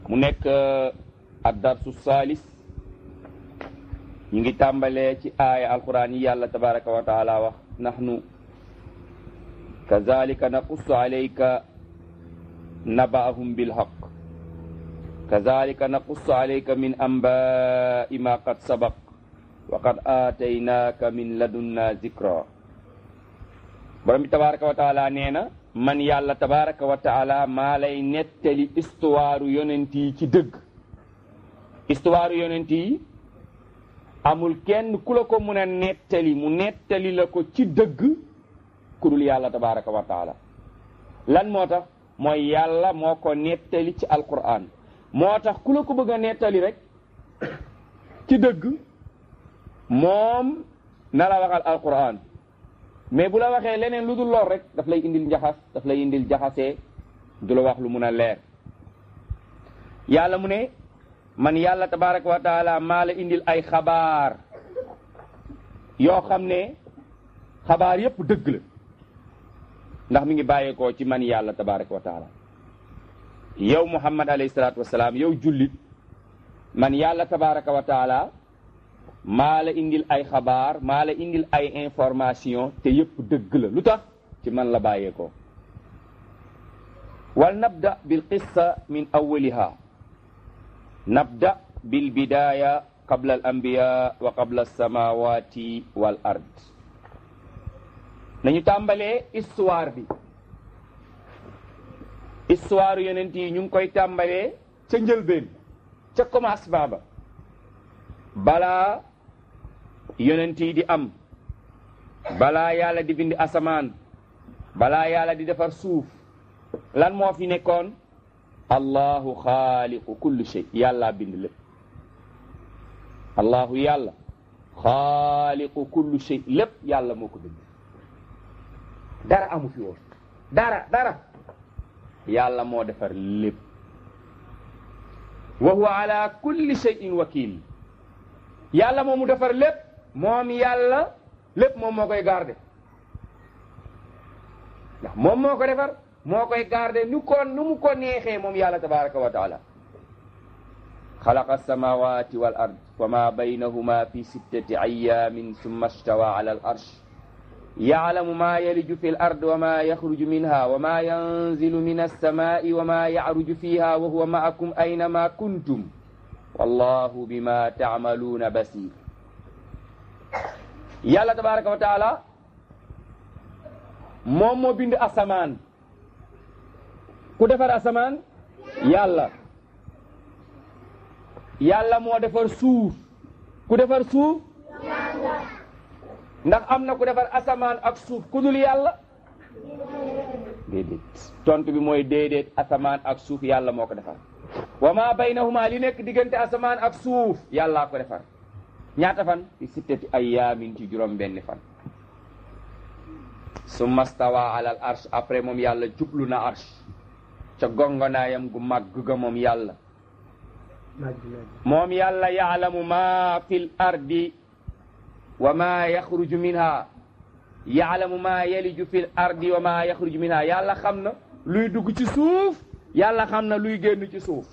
mu nekk ad darsu salis ñu ngi tàmbalee ci aaya alquran yi yàlla tabaraka wa taala wax nahnu kazalika naqussu alayka naba'ahum bilhaq kazalika naqussu alayka min anba'i ma qad sabaq wa qad aataynaka min ladunna zikra borom bi tabaraka wa taala nee na man yàlla tabaraka wa taala maa lay nettali histoire yonent yi ci dëgg histoire yonent yi amul kenn ku la ko mun a nettali mu nettali la ko ci dëgg ku dul yàlla tabaraka wa taala lan moo tax mooy yàlla moo ko nettali ci alquran moo tax ku la ko bëgg a nettali rek ci dëgg moom na la waxal alquran mais bu la waxee leneen lu dul lool rek daf lay indil njaxas daf lay indil jaxasee du la wax lu mun a leer yàlla mu ne man yàlla tabaraka wa taala maa la indil ay xabaar yoo xam ne xabaar yépp dëgg la ndax mi ngi bàyyeekoo ci man yàlla tabaraka wa taala yow muhammad alayhi salaatu wasalaam yow jullit man yàlla tabaraka wa taala maa la indil ay xabaar maa la indil ay information te yépp dëgg la lu tax ci man la bàyyeekoo wal nabda bil qissa min awwaliha nabda bil bidaya qabla al anbiya wa qabla alsamawati wal ard nañu tàmbalee histoire bi histoire yonent yi ñu ngi koy tàmbalee ca njëlbeen ca commencement ba balaa yonent yi di am balaa yàlla di bind asamaan balaa yàlla di defar suuf lan moo fi nekkoon allahu xaaliqu kulli shay yàlla bind lépp allahu yàlla xaaliqu kulli shay lépp yàlla moo ko bind dara amu fi woon dara dara yàlla moo defar lépp wa huwa ala kulli shay'in wakil yàlla moo mu defar lépp moom yàlla lépp moom moo koy garde ndax moom moo ko defar moo koy garde nu ko nu mu ko neexee moom yàlla tabaraka wa taala xalaqa alsamawati wal ard wa ma baynahuma fi sittati ayamin summa stawa ala al arsh yaclamu ma yaliju fi l ard wa ma yaxruju minha wa ma yanzilu min alsamai wa ma yacruju fiha wa huwa maakum aynama kuntum wallahu bima taamaluuna basir yàlla tabaraka wa taala moom moo bind asamaan ku defar asamaan yàlla yàlla moo defar suuf ku defar suuf ndax am na ku defar asamaan ak suuf ku dul yàlla déedéet tontu bi mooy déedéet asamaan ak suuf yàlla moo ko defar wa ma baynahuma li nekk diggante asamaan ak suuf yàllaa ko defar ñaata fan fi sittati ayyaamin ci juróom benni fan summa stawa alal arsh après moom yàlla jublu na arsh ca gongonaayam gu màgg ga moom yàlla moom yàlla yaalamu ma fil ardi wa ma yaxruju minha yaalamu ma yaliju fil ardi wa ma yaxruju minha yàlla xam na luy dugg ci suuf yàlla xam na luy génn ci suuf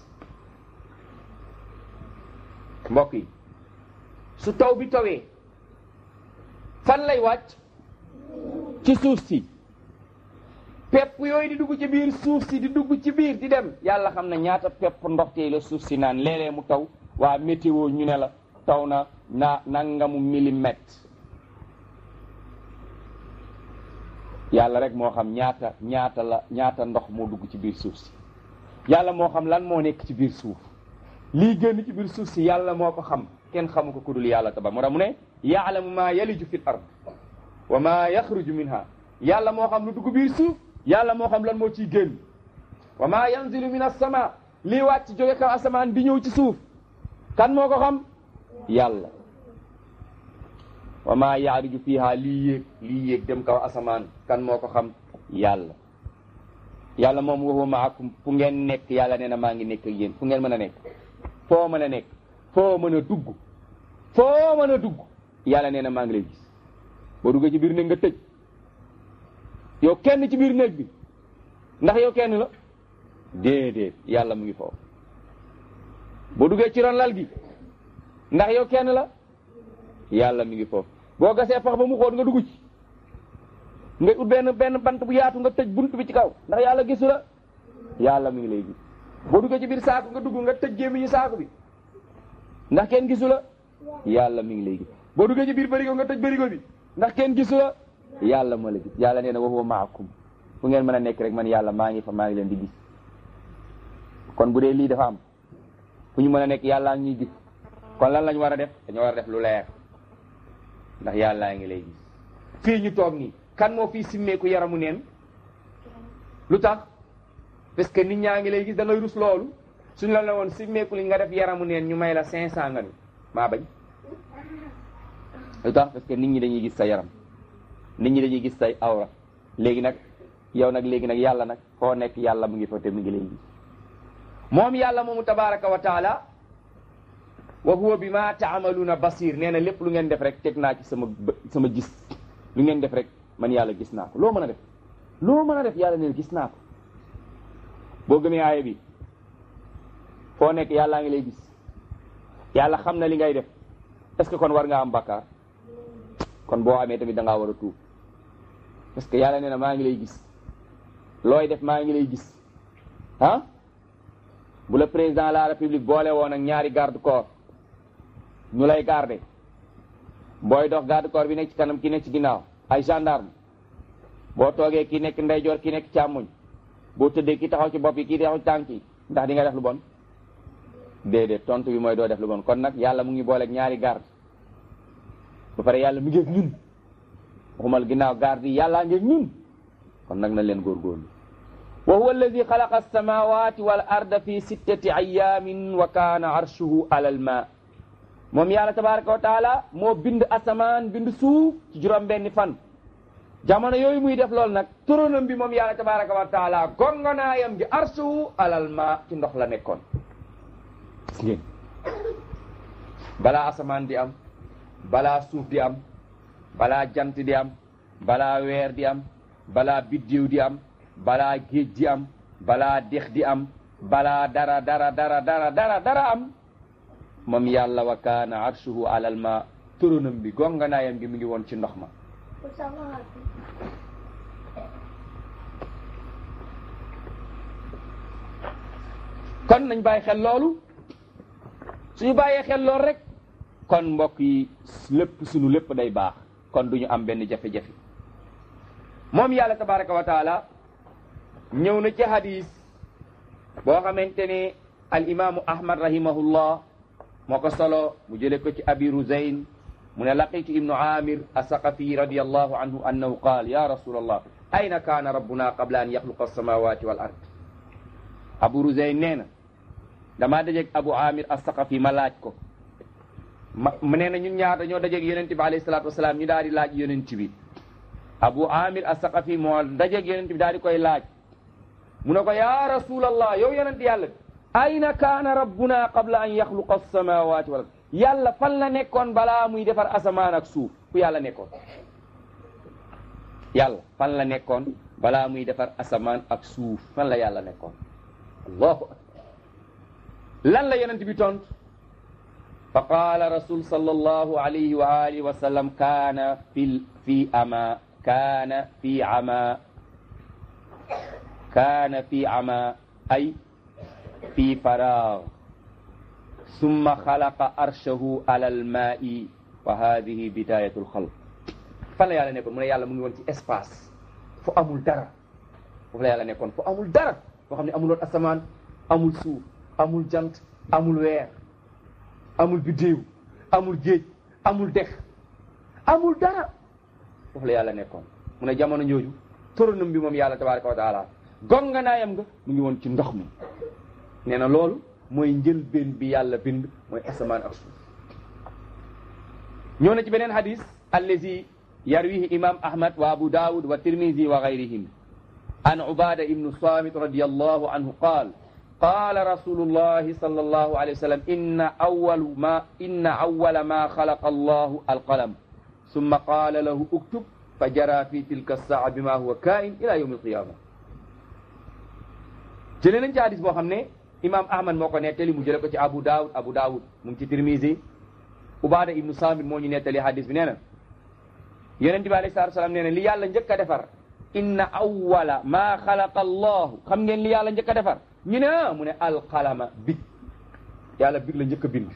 mbokk yi su taw bi tawee fan lay wàcc ci suuf si pepp yooyu di dugg ci biir suuf si di dugg ci biir di dem yàlla xam na ñaata pepp ndox tey la suuf si naan léeg-léeg mu taw waa météo ñu ne la taw na na nangamu millimètre yàlla rek moo xam ñaata ñaata la ñaata ndox moo dugg ci biir suuf si yàlla moo xam lan moo nekk ci biir suuf lii génn ci biir suuf si yàlla moo ko xam kenn xamu ko ku dul yàlla tabar moo tax mu ne yaalamu maa yaliju fi l ard wa maa yaxruju minha yàlla moo xam lu dugg biir suuf yàlla moo xam lan moo ciy génn wa maa yanzilu min as-sama lii wàcc jóge kaw asamaan di ñëw ci suuf kan moo ko xam yàlla wa maa yaaruju fiha lii yéeg lii yéeg dem kaw asamaan kan moo ko xam yàlla yàlla moom waxu maakum fu ngeen nekk yàlla nee na maa ngi nekk ak yéen fu ngeen mën a nekk foo mën a nekk foo mën a dugg foo mën a dugg yàlla nee na maa ngi lay gis boo duggee ci biir néeg nga tëj yow kenn ci biir néeg bi ndax yow kenn la déedéet yàlla mu ngi foofu boo duggee ci ron lal gi ndax yow kenn la yàlla mi ngi foofu boo gasee pax ba mu xóot nga dugg ci nga ut benn benn bant bu yaatu nga tëj bunt bi ci kaw ndax yàlla gisu la yàlla mi ngi lay gis boo duggee ci biir saako nga dugg nga tëj gémmiñu saako bi ndax kenn gisu la yàlla mi ngi lay gis boo duggee ci biir bërigo nga tëj bërigo bi ndax kenn gisu la yàlla moo la gis yàlla nee na wa huwa maakum fu ngeen mën a nekk rek man yàlla maa ngi fa maa ngi leen di gis kon bu dee lii dafa am fu ñu mën a nekk yàllaa ngi ñuy gis kon lan lañ war a def dañoo war a def lu leer ndax yàllaa ngi lay gis fii ñu toog nii kan moo fii simmeeku yaramu neen lu tax parce que nit ñaa ngi lay gis da ngay rus loolu suñ la la woon simmeeku li nga def yaramu neen ñu may la cinq cent nga ni maa bañ lu tax parce que nit ñi dañuy gis sa yaram nit ñi dañuy gis say awra léegi nag yow nag léegi nag yàlla nag foo nekk yàlla mu ngi fa te mu ngi lay gis moom yàlla moomu tabaraka wa taala wa huwa bi ma taamaluuna basir nee na lépp lu ngeen def rek teg naa ci sama sama gis lu ngeen def rek man yàlla gis naa ko loo mën a def loo mën a def yàlla neen gis naa ko boo gëmee aaya bi foo nekk yàllaa ngi lay gis yàlla xam na li ngay def est ce que kon war nga am bakkaar kon boo amee tamit da ngaa war a tuub parce que yàlla nee na maa ngi lay gis looy def maa ngi lay gis ah bu la président de la république boole woon ak ñaari garde corps ñu lay garder booy dox garde corps bi nekk ci kanam ki nekk ci ginnaaw ay gendarme boo toogee ki nekk ndeyjoor ki nekk càmmoñ boo tëddee ki taxaw ci bopp yi kii taxaw ci tànk yi ndax di nga def lu bon déedéet tontu bi mooy doo def lu bon kon nag yàlla mu ngi booleeg ñaari garde ba pare yàlla mu ngi ak ñun waxumal ginnaaw garde yi yàllaa ngi ak ñun kon nag na leen góorgóorlu wa huwa alladi xalaqa alsamawati wal arda fi sittati ayamin wa kaana arshuhu ala alma moom yàlla tabaraka wa taala moo bind asamaan bind suuf ci juróom benni fan jamono yooyu muy def loolu nag turonam bi moom yàlla tabaraka wa taala gongonaayam gi arshuhu alal ma ci ndox la nekkoon gis ngeen balaa asamaan di am balaa suuf di am balaa jant di am balaa weer di am balaa biddiw di am balaa géej di am balaa dex di am balaa dara dara dara dara dara dara am moom yàlla wa kaana arshuhu alal ma turonam bi gonganaayam gi mi ngi woon ci ndox ma kon nañ bàyyi xel loolu suñu bàyyee xel loolu rek kon mbokk yi lépp suñu lépp day baax kon duñu am benn jafe-jafe moom yàlla tabaraka wa taala ñëw na ci hadis boo xamante ne al imaamu ahmad rahimahullah moo ko solo mu jële ko ci abi ruzayn mu ne laqitu ibnu amir asaqafi radiallahu anhu annahu qaal ya rasul allah ayna kaana rabbuna qabla an yaxluqa alsamawati wal ard abu ruzayn nee na damaa dajeeg abu amir asaqafi ma laaj ko ma mu nee na ñun ñaar dañoo dajeeg yonent bi alayhi salatu wasalaam ñu daal di laaj yonent bi abu amir asaqafi moo dajeeg yonent bi daal di koy laaj mu ne ko ya rasulallah yow yonent yàlla bi ayna kaana rabbuna qabla an yaxluqa alsamawati wal ard yàlla fan la nekkoon balaa muy defar asamaan ak suuf fu yàlla nekkoon yàlla fan la nekkoon balaa muy defar asamaan ak suuf fan la yàlla nekkoon allahu akbar lan la yonent bi tont fa qaala rasul sallallahu alayhi wa alihi wa sallam kaana fi fi ama kaana fi ama kaana fi ama ay fi faraag summa xalaqa arshahu ala almaai wa hadihi bidayatu lxalq fan la yàlla nekkoon mu ne yàlla mu ngi woon ci espace fu amul dara foofu la yàlla nekkoon fu amul dara foo xam ne amuloon asamaan amul suuf amul jant amul weer amul biddéew amul géej amul dex amul dara foofu la yàlla nekkoon mu ne jamono jooju turanam bi moom yàlla tabaraka wa taala gonganaayam nga mu ngi woon ci ndox mi nee na loolu mooy njëlbeen bi yàlla bind mooy asamaan ak suuf ñëw na ci beneen hadis allazi yarwihi imam ahmad wa abu daawud wa tirmidi wa gayrihim an ubada ibnu samit radiallahu anhu qaal قال رسول الله صلى الله عليه وسلم إن أول ما إن أول ما خلق الله القلم ثم قال له اكتب فجرى في تلك الساعة بما هو كائن إلى يوم القيامة jëlee nañ ci hadis boo xam ne imam ahmad moo ko nettali mu jële ko ci abu daawud abu daawud mu ngi ci tirmisi ubaada ibnu samit moo ñu nettali hadis bi nee na yonente bi alayhi salatu salaam nee na li yàlla njëkk a defar inna awwala ma xalaqa allahu xam ngeen li yàlla njëkk a defar ñu ne ah mu ne alqalama big yàlla big la njëkk a bind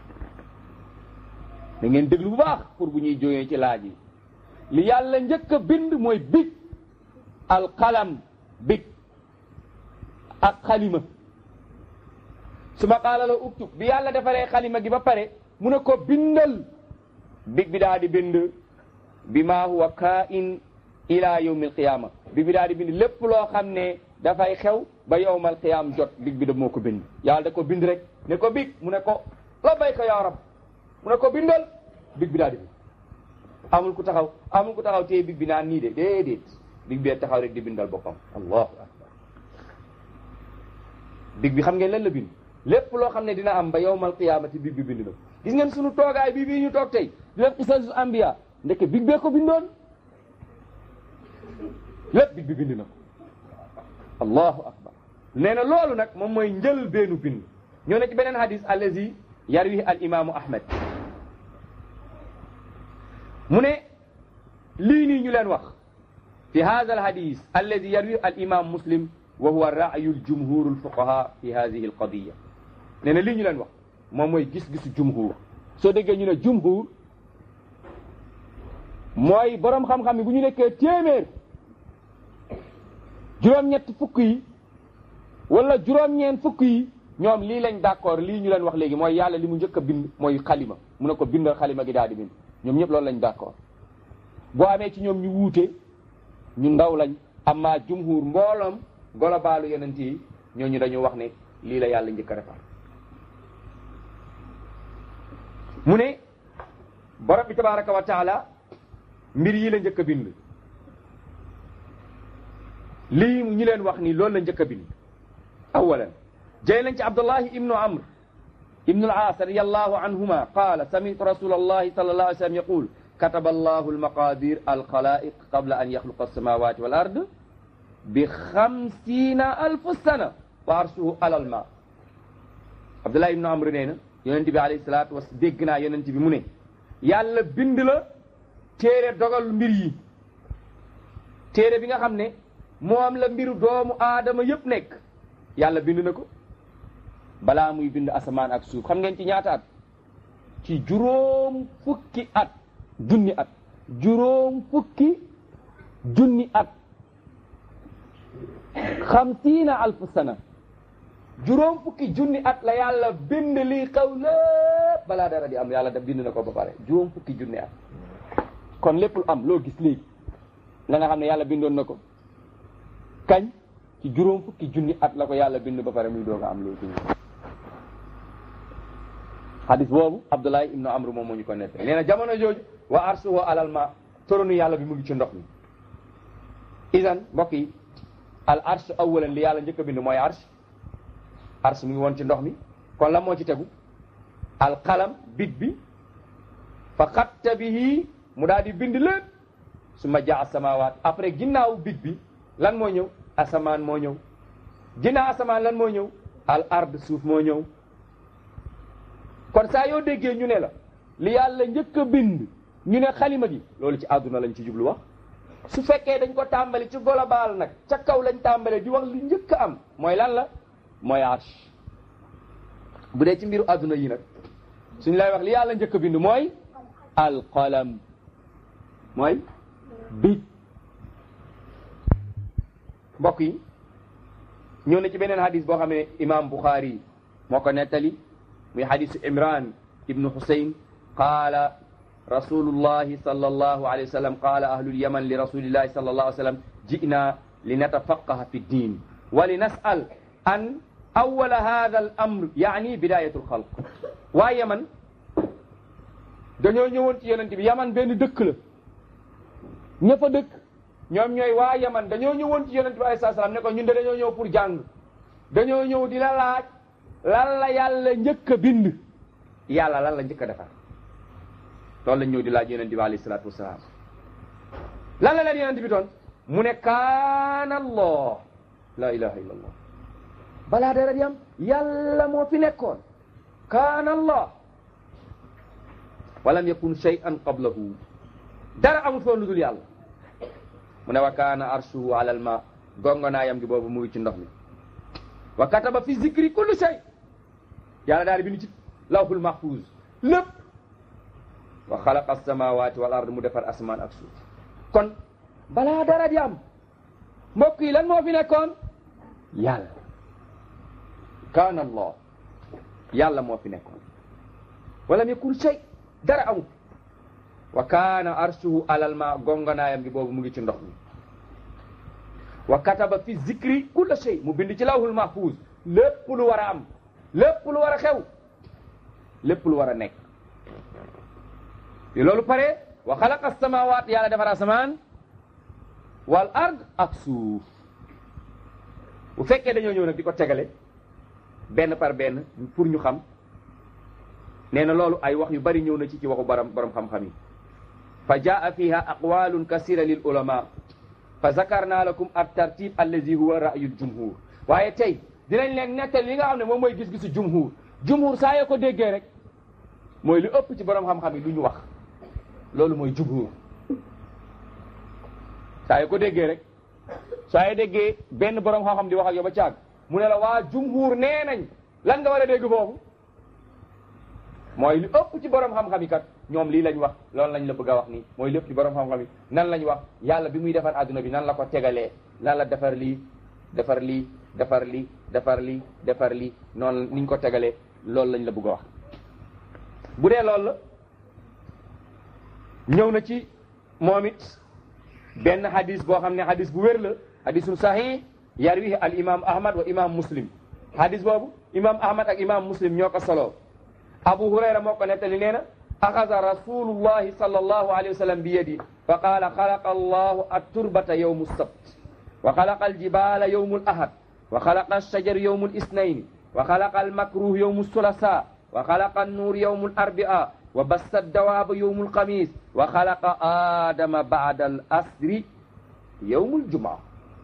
da ngeen déglu bu baax pour bu ñuy jógee ci laaj yi li yàlla njëkk a bind mooy big alqalam big ak xalima su ma qaala la uktub bi yàlla defaree xalima gi ba pare mu ne ko bindal big bi daa di bind bi maa huwa kaa'in ila yawmi alqiyama big bi daa di bind lépp loo xam ne dafay xew ba yawmal qiyam jot big bi da moo ko bind yàlla da ko bind rek ne ko big mu ne ko labbayka ya rab mu ne ko bindal big bi daa di bind amul ku taxaw amul ku taxaw téye big bi naan nii de déedéet big bi taxaw rek di bindal boppam allahu akbar big bi xam ngeen lan la bind lépp loo xam ne dina am ba yawmal qiyaamati big bi bind na gis ngeen sunu toogaay bii bii ñu toog tey di def qisasul anbiya ndeke big bee ko bindoon lépp big bi bind na ko allahu akbar nee na loolu nag moom mooy njël beenu bind ñoo ne ci beneen hadis allazi yarwi al imaamu ahmad mu ne lii nii ñu leen wax fi hada al hadis allazi yarwi al imam muslim wa huwa ra'yu al jumhur al fuqaha fi hadihi al qadiya nee na lii ñu leen wax moom mooy gis-gisu jumhur soo déggee ñu ne jumhur mooy borom xam-xam yi bu ñu nekkee téeméer juróom-ñett fukk yi wala juróom-ñeent fukk yi ñoom lii lañ d'accord lii ñu leen wax léegi mooy yàlla li mu njëkk a bind mooy xalima mu ne ko bindal xalima gi daal di bind ñoom ñëpp loolu lañ d'accord boo amee ci ñoom ñu wuute ñu ndaw lañ amma jumhur mbooloom globaalu yonent yi ñooñu dañu wax ne lii la yàlla njëkk a defar mu ne borom bi tabaraka wa taala mbir yi la njëkk a bind lii ñu leen wax ni loolu la njëkk a bind awalan jëy lañ ci abdullahi ibnu amr ibnu al-aas radiyallahu anhuma qaala sami'tu rasulallahi sallallahu alayhi wa sallam yaqul kataba allahu almaqadir alxalaiq qabla an yaxluqa alsamawati wal ard bi xamsiina alfu sana wa arsuhu alal ma abdullahi ibnu amr nee na yonent bi alayhi salaatu was dégg naa yonent bi mu ne yàlla bind la téere dogal mbir yi téere bi nga xam ne moom la mbiru doomu aadama yëpp nekk yàlla bind na ko balaa muy bind asamaan ak suuf xam ngeen ci ñaata at ci juróom fukki at junni at juróom fukki junni at xamsiina alfu sana juróom fukki junni at la yàlla bind lii xaw lépp balaa dara di am yàlla da bind na ko ba pare juróom fukki junni at kon lépp lu am loo gis léegi la nga xam ne yàlla bindoon na ko kañ ci juróom fukki junni at la ko yàlla bind ba pare muy doog a am léegi hadis boobu Abdullahi ibnu Amr moom moo ñu ko nette nee na jamono jooju wa arsuhu alal ma toronu yàlla bi mu ngi ci ndox mi isan mbokk yi al arsh awalan li yàlla njëkk a bind mooy arsh arsh mu ngi woon ci ndox mi kon la moo ci tegu al qalam big bi fa xatta bihi mu daal di bind lépp su ma jaa samawaat après ginnaaw big bi lan moo ñëw asamaan moo ñëw ginnaaw asamaan lan moo ñëw al ard suuf moo ñëw kon saa yoo déggee ñu ne la li yàlla njëkk a bind ñu ne xalima gi loolu ci àdduna lañ ci jublu wax su fekkee dañ ko tàmbali ci global nag ca kaw lañ tàmbale di wax li njëkk a am mooy lan la mooy arsh bu dee ci mbiru àdduna yi nag suñ lay wax li yàlla njëkk a bind mooy alqalam mooy big mbokk yi ñëw na ci beneen hadis boo xam ne imam Bukhari moo ko nettali muy hadisu imran ibnu husayn qaala rasulullahi sallallahu alayhi wa sallam qaala ahlul yaman li rasulillahi sallallahu alayhi wa sallam ji'na linatafaqaha fi ddin wa linas'al an awwala hadha al amr yaani bidayatu lxalq waa yaman dañoo ñëwoon ci yonent bi yaman benn dëkk la ña fa dëkk ñoom ñooy waa yaman dañoo ñëwoon ci yonent bi alayhi salaam ne ko ñun de dañoo ñëw pour jàng dañoo ñëw di la laaj lan la yàlla njëkk a bind yàlla lan la njëkk a defar loolu lañ ñëw di laaj yonent bi alayhi salaatu wasalaam lan la leen yonent bi doon mu ne kaana allah la ilaha illa allah balaa dara di am yàlla moo fi nekkoon kaana allah walam yakun shay'an qablahu dara amul foon lu dul yàlla mu ne wa kaana arshuhu ala al ma gongonaayam gi boobu mu ngi ci ndox mi wa kataba fi zikri kulli shay yàlla daal di bind ci lawhul mahfuz lépp wa xalaqa as-samawati wal ard mu defar asmaan ak suuf kon balaa dara di am mbokk yi lan moo fi nekkoon yàlla kaana allah yàlla moo fi nekkoon walam yakun shay dara amul wa kaana arshuhu alal ma gongonaayam gi boobu mu ngi ci ndox mi wa kataba fi zikri kulla shay mu bind ci lawhul mahfuz lépp lu war a am lépp lu war a xew lépp lu war a nekk bi loolu pare wa xalaqa samawat yàlla defar asamaan wal ard ak suuf bu fekkee dañoo ñëw nag di ko tegale benn par benn pour ñu xam nee na loolu ay wax yu bari ñëw na ci ci waxu borom borom xam-xam yi fa jaa fiha aqwalun kasira lil ulama fa zakarna lakum at tartib allazi huwa ra'yu jumhur waaye tey dinañ leen nettal li nga xam ne moom mooy gis-gisu jumhur jumhur saa yoo ko déggee rek mooy li ëpp ci borom xam-xam yi lu ñu wax loolu mooy jumhur saa yoo ko déggee rek saa yoo déggee benn borom xam-xam di wax ak yow ba caag mu ne la waa jumhur nee nañ lan nga war a dégg foofu mooy li ëpp ci borom xam-xam yi kat ñoom lii lañ wax loolu lañ la bëgg a wax nii mooy lépp ci borom xam-xam yi nan lañ wax yàlla bi muy defar adduna bi nan la ko tegalee nan la defar lii defar lii defar lii defar lii defar lii noonu niñ ko tegalee loolu lañ la bëgg a wax bu dee loolu la ñëw na ci moom it benn hadis boo xam ne hadis bu wér la hadisun sahih yarwihi al imam ahmad wa imam muslim hadis boobu imam ahmad ak imam muslim ñoo ko soloo abu hurayra moo ko nettali nee na axasa rasulullahi sallallahu alayhi wa sallam bi yadi fa qaala xalaqa allahu at-turbata yawmu sabt wa xalaqa aljibala yawmu al-ahad wa xalaqa ash-shajar yawmu al-isnayn wa xalaqa al-makruh yawmu as-sulasa wa xalaqa an-nur yawmu al-arbia wa bassa ad-dawaba yawmu al-khamis wa xalaqa adama ba'da al-asri yawmu al-jumaa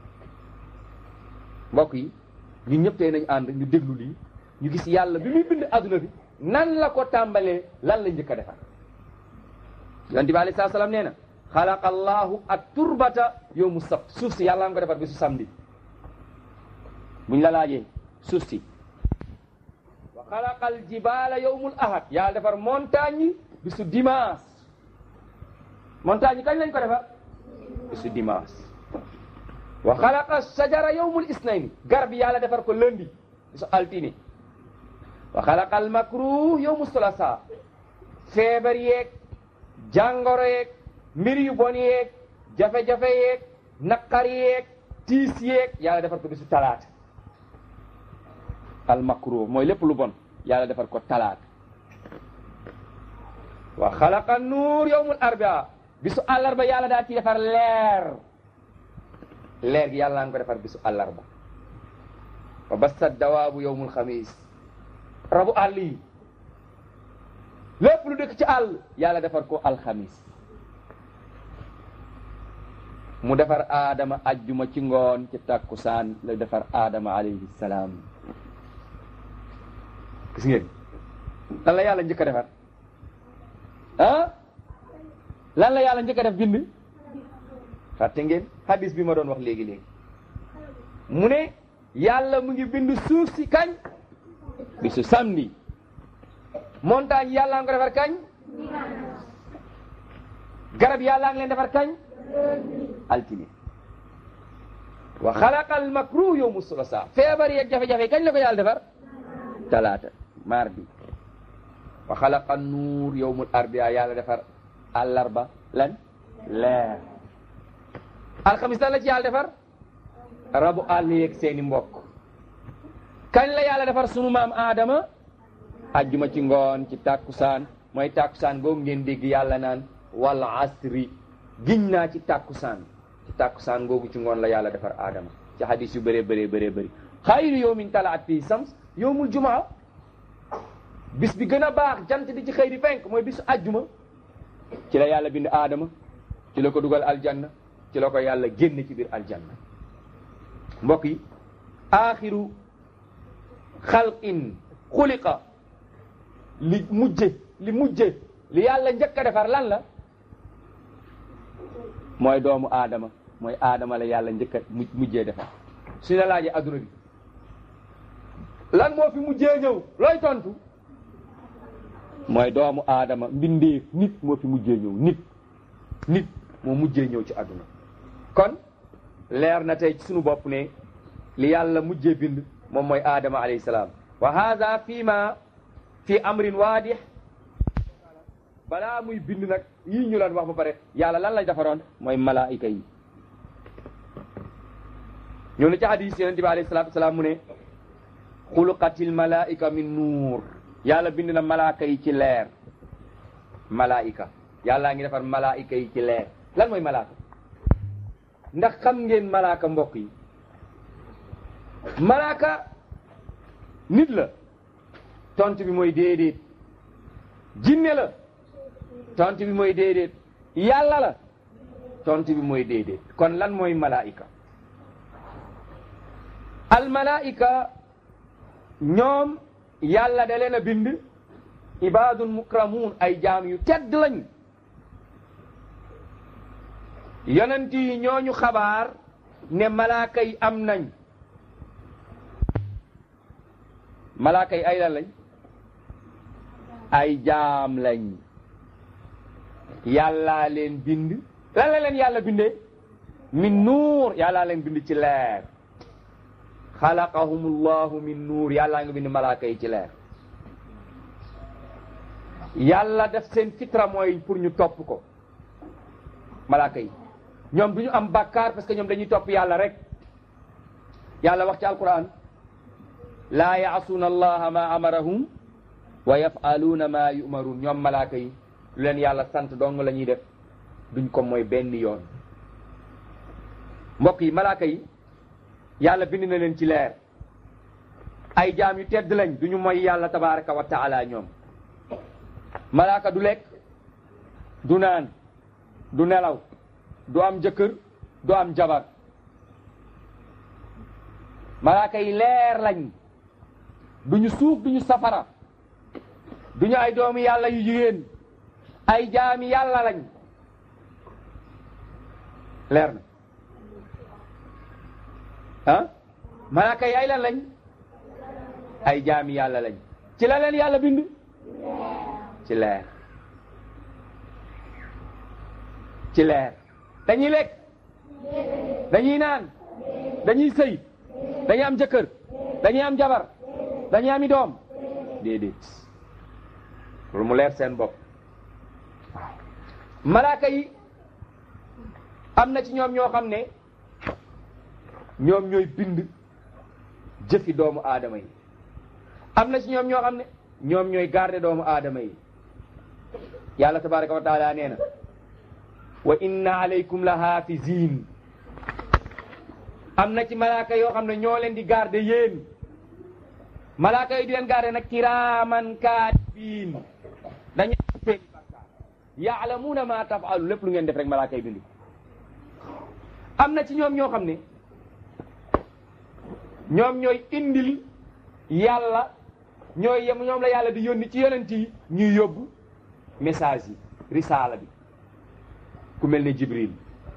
mbokk yi ñun ñëpp tey nañ ànd ñu déglu lii ñu gis yàlla bi muy bind adduna bi nan la ko tàmbalee lan la njëkk a defar yonent bi alayhi salaam nee na xalaqa allahu at turbata yawmu sabt suuf si yàlla nga ko defar bisu samedi buñ la laajee suuf si wa xalaqa al jibala yawmul ahad yàlla defar montagne yi bisu dimanche montagne yi kañ lañ ko defar bisu dimanche wa xalaqa sajara yawmul isnayn garab yi yàlla defar ko lundi bisu altine wa xalaqal makruh yawmu sulasa feebar yeeg jàngoro yeeg mbir yu bon yeeg jafe-jafe yeeg naqar yeeg tiis yeeg yàlla defar ko bisu talaata al makruh mooy lépp lu bon yàlla defar ko talaata wa xalaqa nuur yawmul arbia bisu àllarba yàlla daa ci defar leer leer gi yàlla nga ko defar bisu àllarba wa bassa dawaabu yawmul xamis rabu àll yi lépp lu dëkk ci àll yàlla defar ko alxamis mu defar aadama ajjuma ci ngoon ci tàkkusaan la defar aadama alayhi salaam gis ngeen lan la yàlla njëkk a defar ah lan la yàlla njëkk a def bind fàtte ngeen hadis bi ma doon wax léegi-léegi mu ne yàlla mu ngi bind suuf si kañ bisu samedi montagne yàlla nga ko defar kañ garab yàlla ngi leen defar kañ altine wa xalaqal makruh yawmu sulasa feebar yeeg jafe-jafe kañ la ko yàlla defar talaata mardi wa xalaqa nuur yawmul arbia yàlla defar àllarba lan leer alxamis lan la ci yàlla defar rabu àll yeeg seeni mbokk kañ la yàlla defar sunu maam Adama ajjuma ci ngoon ci tàkkusaan mooy tàkkusaan googu ngeen dégg yàlla naan wal asri giñ naa ci tàkkusaan ci tàkkusaan googu ci ngoon la yàlla defar Adama ci hadis yu bëree bëree bëree bëri xayru yawmin talaat fii sams yawmul jumaa bis bi gën a baax jant di ci xëy di fenk mooy bisu ajjuma ci la yàlla bind Adama ci la ko dugal aljanna ci la ko yàlla génn ci biir aljanna mbokk yi aaxiru xalqin xuliqa li mujje li mujje li yàlla njëkk a defar lan la mooy doomu aadama mooy aadama la yàlla njëkk a mujjee defar su ne laajee adduna bi lan moo fi mujjee ñëw looy tontu mooy doomu aadama mbindeef nit moo fi mujjee ñëw nit nit moo mujjee ñëw ci adduna kon leer na tey ci sunu bopp ne li yàlla mujjee bind moom mooy aadama alayhi salaam wa hada fii ma fi amrin waadix balaa muy bind nag yii ñu leen wax ba pare yàlla lan lay defaroon mooy malaayika yi ñoo ne ci hadis yonente bi alayhi salatu wasalaam mu ne xuluqatil malaika min nuur yàlla bind na malaaka yi ci leer malaayika yàllaa ngi defar malaayika yi ci leer lan mooy malaaka ndax xam ngeen malaaka mbokk yi malaaka nit la tontu bi mooy déedéet jinne la tontu bi mooy déedéet yàlla la tontu bi mooy déedéet kon lan mooy malaayika al malaayika ñoom yàlla da leen a bind ibaadun mukramuun ay jaam yu tedd lañ yonent yi ñooñu xabaar ne malaaka yi am nañ malaaka yi ay lan lañ ay jaam lañ yàllaa leen bind lan la leen yàlla bindee min nuur yàllaa leen bind ci leer xalaqahumullahu min nuur yàllaa nga bind malaaka yi ci leer yàlla def seen fitra mooy pour ñu topp ko malaaka yi ñoom du ñu am bàkkaar parce que ñoom dañuy topp yàlla rek yàlla wax ci alquran laa yaasuuna allaha ma amarahum wa yafaluuna ma yumaruun ñoom malaaka yi lu leen yàlla sant dong la ñuy def duñ ko mooy benn yoon mbokk yi malaaka yi yàlla bind na leen ci leer ay jaam yu tedd lañ duñu mooy yàlla tabaraka wa taala ñoom malaaka du lekk du naan du nelaw du am jëkkër du am jabar malaaka yi leer lañ duñu suuf duñu safara duñu ay doomi yàlla yu jigéen ay jaami yàlla lañ leer na ah malaaka yi ay lan lañ ay jaami yàlla lañ ci la leen yàlla bind ci leer ci leer dañuy lekk dañuy naan dañuy sëy dañuy am jëkkër dañuy am jabar dañuy ami doom déedéet loolu mu leer seen bopp waaw malaaka yi am na ci ñoom ñoo xam ne ñoom ñooy bind jëfi doomu aadama yi am na ci ñoom ñoo xam ne ñoom ñooy garder doomu aadama yi yàlla tabaraka wa taala nee na wa inna alaykum la haafizin am na ci malaaka yoo xam ne ñoo leen di garder yéen malaaka yi di leen garder nag kiraaman kaatibiin dañu seeni bàkkaar yaalamuuna ma tafalu lépp lu ngeen def rek malaaka yi bind am na ci ñoom ñoo xam ne ñoom ñooy indil yàlla ñooy yem ñoom la yàlla di yónni ci yonent yi ñuy yóbbu message yi risaala bi ku mel ne jibril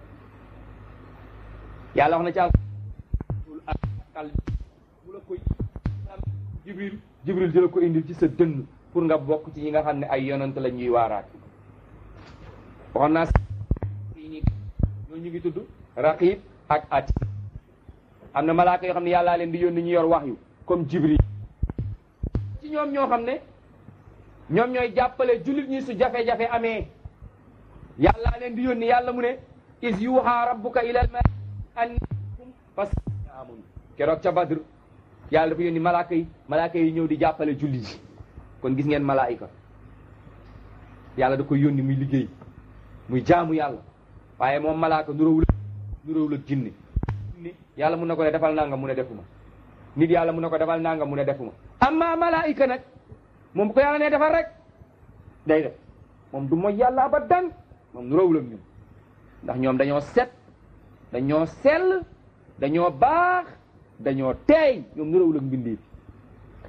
yàlla wax na ci alkal mu la koy jibril jibril di la ko indil ci sa dënn pour nga bokk ci ñi nga xam ne ay yonent la ñuy waaraat waxoon naa fii nii ñoo ñu ngi tudd raqib ak ati am na malaaka yoo xam ne yàllaa leen di yónni ñu yor wax yu comme jibril ci ñoom ñoo xam ne ñoom ñooy jàppale jullit ñi su jafe-jafe amee yàllaa leen di yónni yàlla mu ne is yuuxa rabbuka ilal ma annikum fasaamun keroog ca badr yàlla dafa yónni malaaka yi malaaka yi ñëw di jàppale jullit yi kon gis ngeen malaayika yàlla da koy yónni muy liggéey muy jaamu yàlla waaye moom malaaka nuróowul nuróowul ak jinne ni yàlla mun na ko ne defal nanga mu ne defuma nit yàlla mun na ko defal nanga mu ne defuma amma malaayika nag moom bu ko yàlla ne defal rek day def moom du mooy yàlla abadan moom nuróowul ak ñun ndax ñoom dañoo set dañoo sell dañoo baax dañoo teey ñoom nuróowul ak mbindeef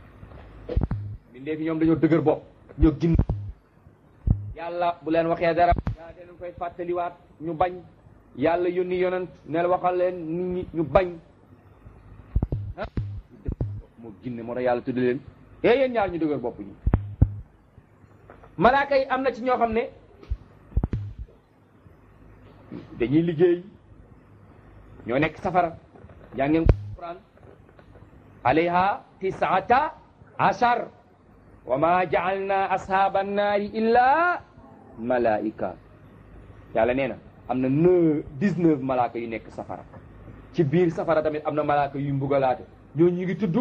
bindee fi ñoom dañoo dëgër bopp ñoo gin yàlla bu leen waxee dara yaa deen koy fàttaliwaat ñu bañ yàlla yónni yonent ne la waxal leen nit ñi ñu bañ ah moo ginne moo tax yàlla tudd leen ee yéen ñaar ñu dëgër bopp ñi malaaka yi am na ci ñoo xam ne dañuy liggéey ñoo nekk safara jàngeen quran alayha tisaata ashar wa ma jaalna ashaaba annaari illa malaika yàlla nee na am na neuf dix-neuf malaaka yu nekk safara ci biir safara tamit am na malaaka yuy mbugalaate ñoo ñu ngi tudd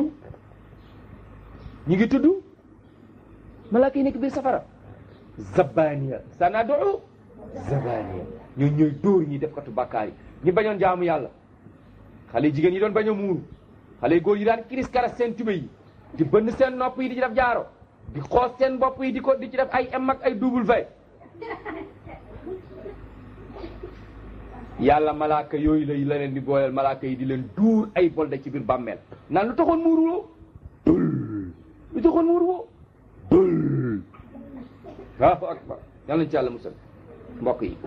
ñu ngi tudd malaaka yi nekk biir safara zabaniya sanadu zabaniya ñoo ñooy dóor ñi def katu bàkkaar yi ñi bañoon jaamu yàlla xale jigéen yi doon bañ a muuru xale góor yi daan kiris karas seen tube yi di bënn seen nopp yi di ci def jaaro di xoos seen bopp yi di ko di ci def ay M ak ay double V yàlla malaaka yooyu la la leen di booleel malaaka yi di leen duur ay bolde ci biir bàmmeel naan lu taxoon muuru woo dul lu taxoon muuru woo dul waaw akbar yàlla nañ ci yàlla musal mbokk yi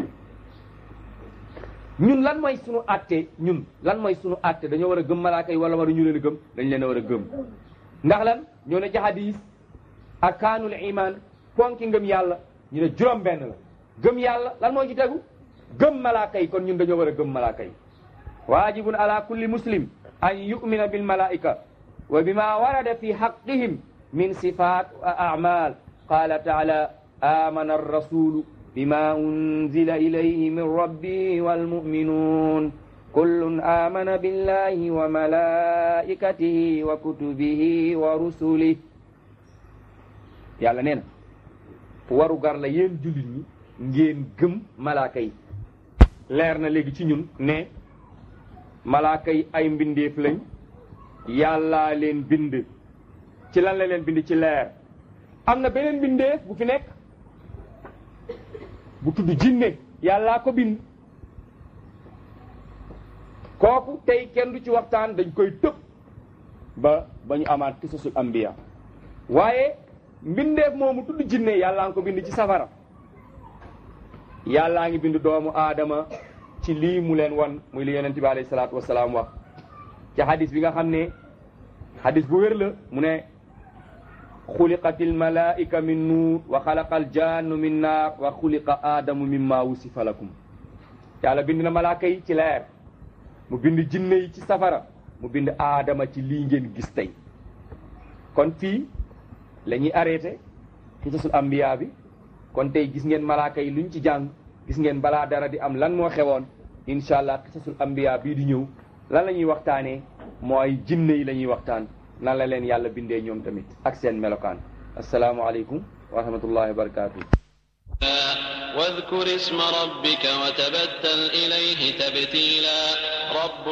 ñun lan mooy sunu àtte ñun lan mooy sunu àtte dañoo war a gëm malaaka yi wala war a ñu leen a gëm dañ leen a war a gëm ndax lan ñoo ne ci hadis arkaanul iman ponki ngëm yàlla ñu ne juróom benn la gëm yàlla lan moo ci tegu gëm malaaka yi kon ñun dañoo war a gëm malaaka yi waajibun ala kulli muslim an yumina bil malaika wa bima warada fi haqqihim min sifat wa a'mal qala taala amana arrasulu bima unzila ilayhi min rabbi walmuminun kullun amana billahi wa malaikatihi wa kutubihi wa rusulih yàlla nee na waru gar la yéen jullit ñi ngeen gëm malaaka yi leer na léegi ci ñun ne malaaka yi ay mbindeef lañ yàllaa leen bind ci lan la leen bind ci leer am na beneen mbindeef bu fi nekk bu tudd jinne yàllaa ko bind kooku tey kenn du ci waxtaan dañ koy tëb ba ba ñu amaat kisasul ambiya waaye mbindeef moomu tudd jinne yàllaa ngi ko bind ci safara yàllaa ngi bind doomu aadama ci lii mu leen wan muy li yonent bi alayhi salaatu wasalaam wax ci hadis bi nga xam ne hadis bu wér la mu ne xuliqatil malaika min nuur wa xalaqal jannu min naar wa xuliqa aadamu mimma wusifa lakum yàlla bind na malaaka yi ci leer mu bind jinne yi ci safara mu bind aadama ci lii ngeen gis tey kon fii la ñuy arrêté xisasul ambiya bi kon tey gis ngeen malaaka yi luñ ci jàng gis ngeen balaa dara di am lan moo xewoon incha allah xisasul ambiya bii di ñëw lan la ñuy waxtaanee mooy jinne yi la ñuy waxtaan nan la leen yàlla bindee ñoom tamit ak seen melokaan asalaamualeykum wa rahmatullahi wa barakatuh واذكر اسم ربك وتبتل إليه تبتيلا رب